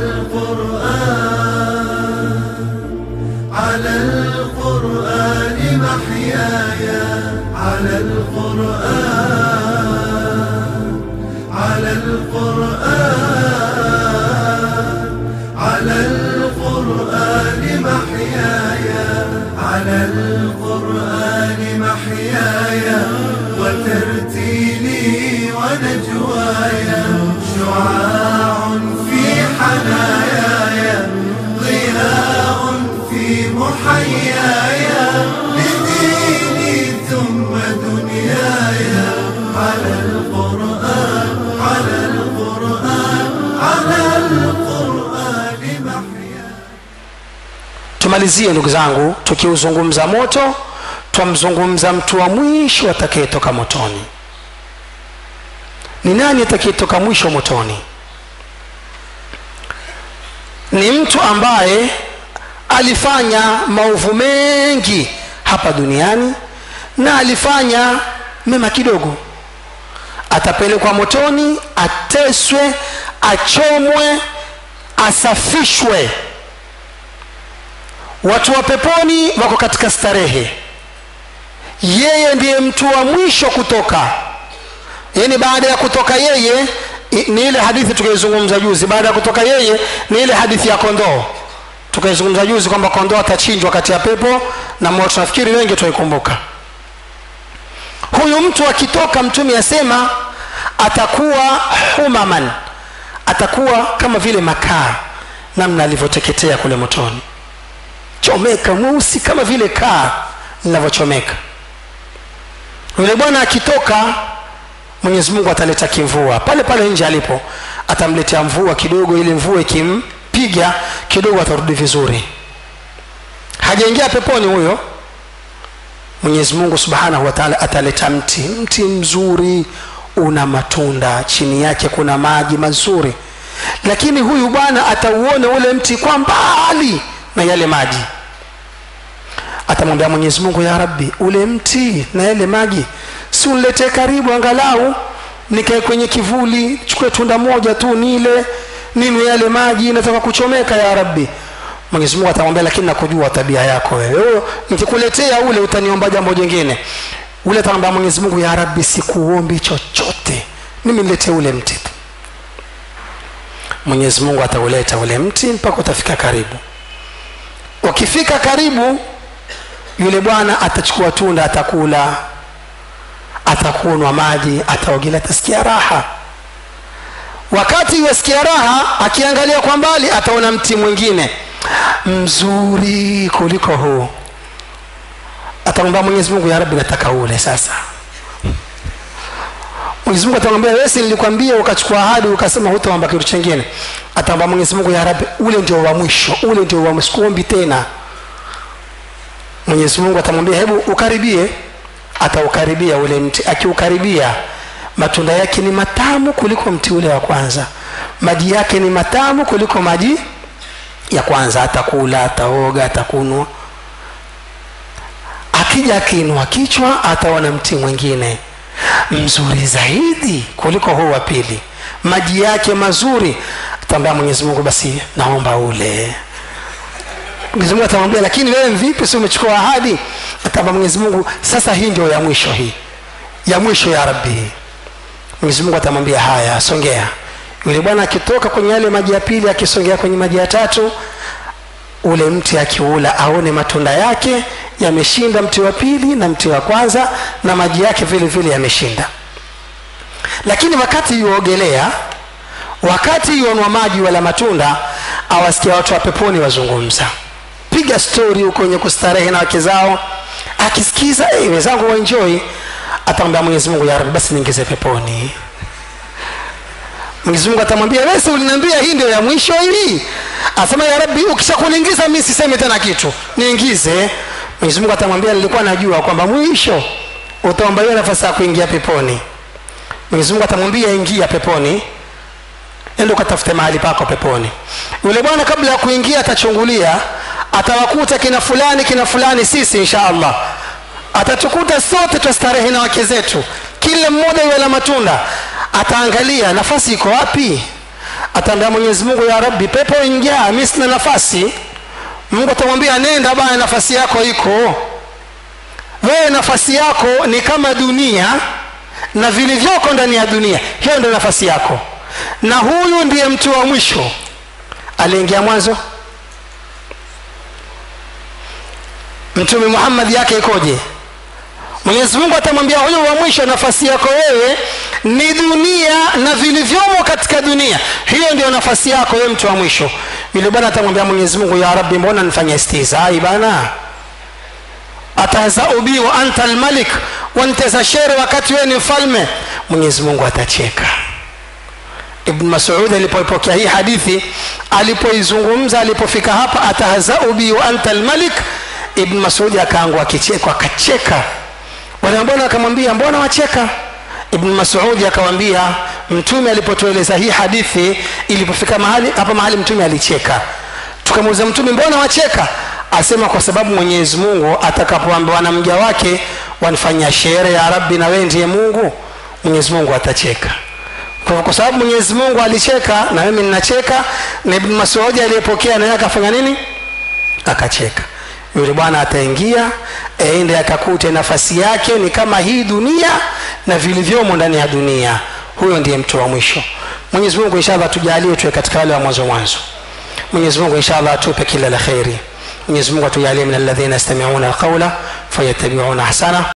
القرآن على القرآن محياي على القرآن على القرآن على القرآن محياي على القرآن محياي وترتيلي ونجواي شعاع في حناياي ضياء في محياي لديني ثم دنياي على القرآن على القرآن على القرآن محياي tumalizie ndugu zangu tukiuzungumza moto twamzungumza mtu wa mwisho atakayetoka motoni ni nani atakayetoka mwisho motoni ni mtu ambaye alifanya maovu mengi hapa duniani na alifanya mema kidogo atapelekwa motoni ateswe achomwe asafishwe watu wa peponi wako katika starehe yeye ndiye mtu wa mwisho kutoka yaani baada ya kutoka yeye i- ni ile hadithi tukaizungumza juzi baada ya kutoka yeye ni ile hadithi ya kondoo tukaizungumza juzi kwamba kondoo atachinjwa kati ya pepo na moto nafikiri wengi tutaikumbuka huyu mtu akitoka mtume asema atakuwa humaman atakuwa kama vile makaa namna alivyoteketea kule motoni chomeka mweusi kama vile kaa linavyochomeka yule bwana akitoka mwenyezi mungu ataleta kimvua pale pale nje alipo atamletea mvua kidogo ili mvua ikimpiga kidogo atarudi vizuri hajaingia peponi huyo mwenyezi mungu subhanahu wa taala ataleta mti mti mzuri una matunda chini yake kuna maji mazuri lakini huyu bwana atauona ule mti kwa mbali na yale maji atamwambia mwenyezi mungu ya rabbi ule mti na yale maji si uniletee karibu angalau nikae kwenye kivuli chukue tunda moja tu nile ninywe yale maji nataka kuchomeka ya rabbi mwenyezi mungu atamwambia lakini nakujua tabia yako wewe Wewe, nikikuletea ule utaniomba jambo jingine ule atamwambia mwenyezi mungu ya rabbi sikuombi chochote mimi niletee ule mti tu mwenyezi mungu atauleta ule mti mpaka utafika karibu ukifika karibu yule bwana atachukua tunda atakula atakunwa maji ataogelea atasikia raha wakati yasikia raha akiangalia kwa mbali ataona mti mwingine mzuri kuliko huu atamwambia mwenyezi mungu ya rabbi nataka ule sasa mwenyezi mungu atamwambia wewe si nilikwambia ukachukua ahadi ukasema hutaomba kitu chingine atamwambia mwenyezi mungu ya rabbi ule ndio wa mwisho ule ndio wa mwisho sikuombi tena mwenyezi mungu atamwambia hebu ukaribie ataukaribia ule mti akiukaribia matunda yake ni matamu kuliko mti ule wa kwanza maji yake ni matamu kuliko maji ya kwanza atakula ataoga atakunwa akija akiinua kichwa ataona mti mwingine mzuri zaidi kuliko huu wa pili maji yake mazuri ataambia mwenyezi mungu basi naomba ule mwenyezi mungu atamwambia lakini wewe vipi si umechukua ahadi ataambia mwenyezi mungu sasa hii ndio ya mwisho hii ya mwisho ya rabbi mwenyezi mungu atamwambia haya songea yule bwana akitoka kwenye yale maji ya pili akisongea kwenye maji ya tatu ule mti akiula aone matunda yake yameshinda mti wa pili na mti wa kwanza na maji yake vile vile yameshinda lakini wakati yuogelea wakati yuonwa maji wala matunda awasikia watu wa peponi wazungumza piga stori huko wenye kustarehe na wake zao akisikiza hey, wenzangu waenjoi atamwambia mwenyezi mungu ya rabbi basi niingize peponi mwenyezi mungu atamwambia wesi uliniambia hii ndio ya mwisho hii asema ya rabbi ukishakuniingiza mi siseme tena kitu niingize mwenyezi mungu atamwambia nilikuwa najua kwamba mwisho utaomba hiyo nafasi ya kuingia peponi mwenyezi mungu atamwambia ingia peponi ende ukatafute mahali pako peponi yule bwana kabla ya kuingia atachungulia atawakuta kina fulani kina fulani sisi insha allah atatukuta sote twastarehe na wake zetu kila mmoja iwe na matunda ataangalia nafasi iko wapi ataambia mwenyezi mungu ya rabbi pepo injaa mi sina nafasi mungu atamwambia nenda bana nafasi yako iko wewe nafasi yako ni kama dunia na vilivyoko ndani ya dunia hiyo ndio nafasi yako na huyu ndiye mtu wa mwisho aliingia mwanzo mtume muhammad yake ikoje mwenyezi mungu atamwambia huyu wa mwisho nafasi yako wewe ni dunia na vilivyomo katika dunia hiyo ndio nafasi yako wewe mtu wa mwisho yule bwana atamwambia mwenyezi mungu ya rabbi mbona nifanya istizai bana atahzau bi wa anta almalik wanteza shere wakati wewe ni mfalme mwenyezi mungu atacheka ibn masud alipoipokea hii hadithi alipoizungumza alipofika hapa atahzau bi wa anta almalik ibn masudi akaangua kicheko akacheka wale mbona akamwambia mbona wacheka ibn masudi akamwambia mtume alipotueleza hii hadithi ilipofika mahali hapa mahali mtume alicheka tukamuuliza mtume mbona wacheka asema kwa sababu mwenyezi mungu atakapoambiwa na mja wake wanifanyia shere ya rabbi na wewe ndiye mungu mwenyezi mungu atacheka kwa, kwa sababu mwenyezi mungu alicheka na mimi ninacheka na ibn masudi aliyepokea naye akafanya nini akacheka yule bwana ataingia aende akakute nafasi yake ni kama hii dunia na vilivyomo ndani ya dunia huyo ndiye mtu wa mwisho mwenyezi mungu inshallah tujalie tuwe katika wale wa mwanzo mwanzo mwenyezi mungu inshallah atupe kila la kheri mwenyezi mungu atujalie min alladhina yastamiuna alqaula fayattabiuna ahsana